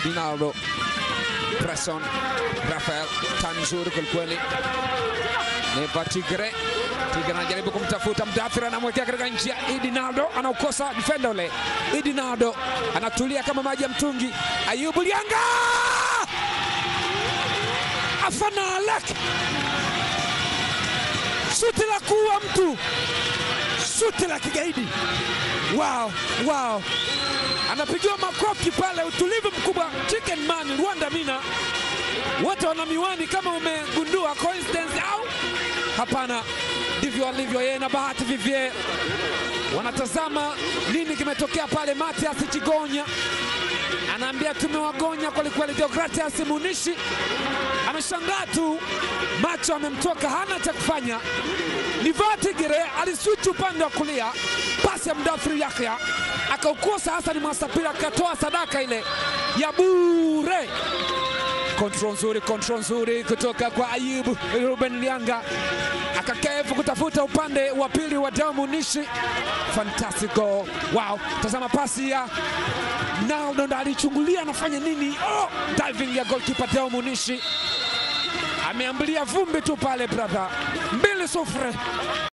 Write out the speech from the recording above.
Idinaldo Presson Rafael tani nzuri kwelikweli, Neva Tigre Tigre anajaribu kumtafuta Mdathir, anamwekea katika njia. Idinaldo anaukosa defender ule. Idinaldo anatulia kama maji ya mtungi. Ayubu Lianga afana alek shuti la kuua mtu, shuti la kigaidi. Wow, wow, anapigiwa makofi pale, utulivu mkubwa. Chicken man Rwanda Mina, wote wana miwani kama umegundua coincidence au hapana? Ndivyo alivyo yeye na Bahati Vivie, wanatazama nini kimetokea pale. Matias Chigonya anaambia tumewagonya kwelikweli. Deogratias Munishi ameshangaa tu, macho amemtoka, hana cha kufanya. Nivaa Tigre aliswichi upande wa kulia, pasi ya Mdathiri Yahya akaukosa. Hasani Mwasapira akatoa sadaka ile ya bure. Kontrol nzuri, kontrol nzuri kutoka kwa Ayubu Ruben Lianga, akakevu kutafuta upande wa pili wa Deo Munishi. Fantastic goal! Wow, tazama pasi ya Naldo ndo alichungulia anafanya nini? Oh, diving ya goalkeeper Deo Munishi ameambulia vumbi tu pale brother, mbili sufuri.